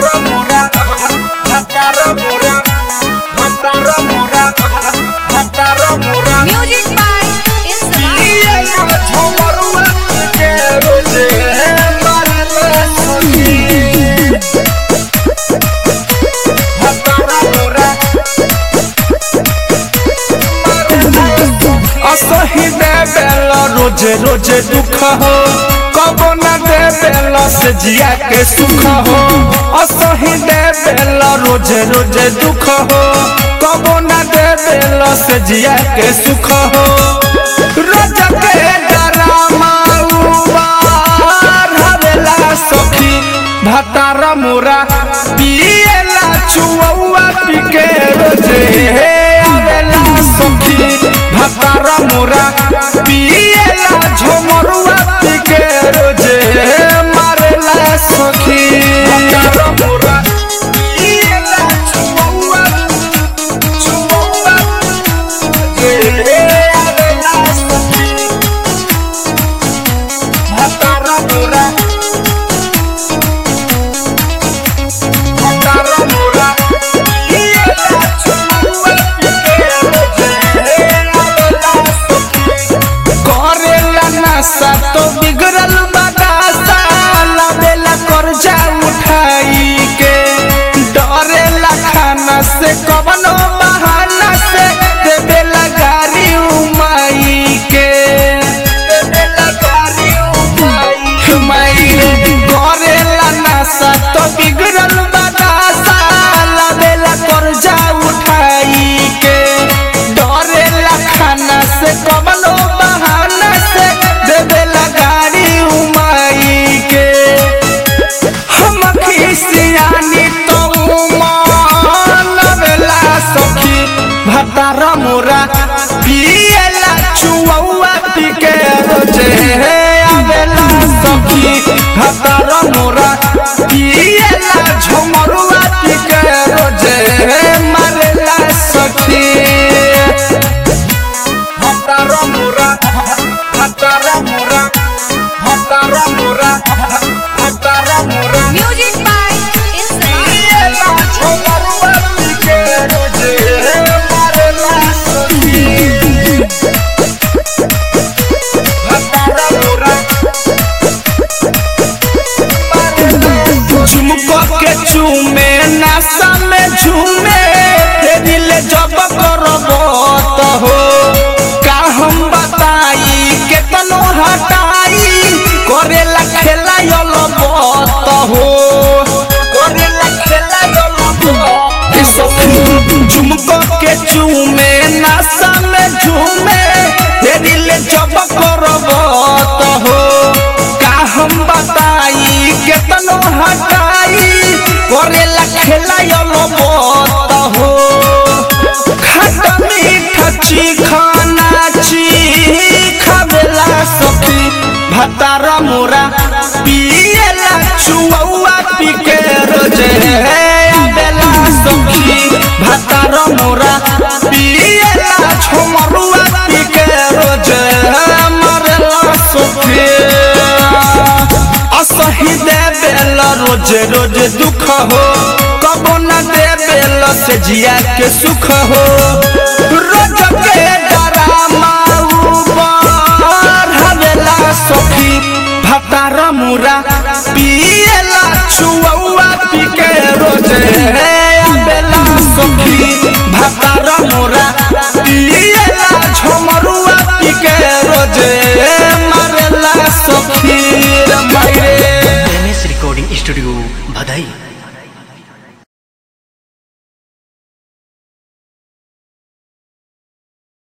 Hatara mura, hatara mura, hatara mura, hatara mura. Music by Insta. ये झमरुआ के रोजे मरले सुनी। hatara mura, असही दे बेल रोजे रोजे दुख हो कबो न दे बेल से जिया के सुख हो असही दे बेल रोजे रोजे दुख हो कबो न दे बेल से जिया के सुख हो रोज के डरामा उबार हवेला सखी भतार मोरा पिएला चुआ पिके रोजे हे आवेला सखी भतार मोरा पिएला झमरुआ पिके रोजे हे मारेला सखी hatara mura, piela chuaua, chuaua, que adela saki. hatara mura, hatara mura, piela chuaua, que adela saki. करेला नशा तो बिगड़ल बदासा लावेला कर्जा उठाई के डरेला खाना से कवनो बहाना से देवेला गाड़ी उमाई के देवेला गाड़ी उमाई उमाई करेला नशा तो बिगड़ल बदासा लावेला कर्जा उठाई के डरेला खाना से कवनो बहाना से देवेला गाड़ी उमाई के हम खिसियानी तो मानवेला सखी भतार मोरा पिएला चुआ पिके रोजे हे आवेला सखी भतार मोरा पिएला झमरुआ पिके रोजे हे मारेला सखी hatara mura, hatara mura, hatara mura, hatara mura. Music by Insta. Piela chuaua, que roje marela saki. hatara mura, झुमको के चूमे नशा में झूमे दिल जब करब तो हो का हम बताई केतनो हटाई करेला खेला लब तो हो करेला खेला लब झुमको के चूमे नशा में झूमे दिल जब करब तो हो का हम बताई केतनो हटाई करेला खेला लब तो हो खट्टा मीठा चिखाना खावेला सखी भतार मोरा पिएला चुआ पिके रोजे आवेला सखी भतार मोरा पिएला झमरुआ पिके रोजे मरेला सखी असही दे बेल रोज रोज दुख हो कबो न दे बेल से जिया के सुख हो रोज के डरामा उबार हवेला सखी भतार मुरा पिएला चुआ पिके रोजे हे आवेला सखी भतार मुरा पिएला झमरुआ पिके रोजे मारेला सखी रे मायरे एम एस रिकॉर्डिंग स्टूडियो भदई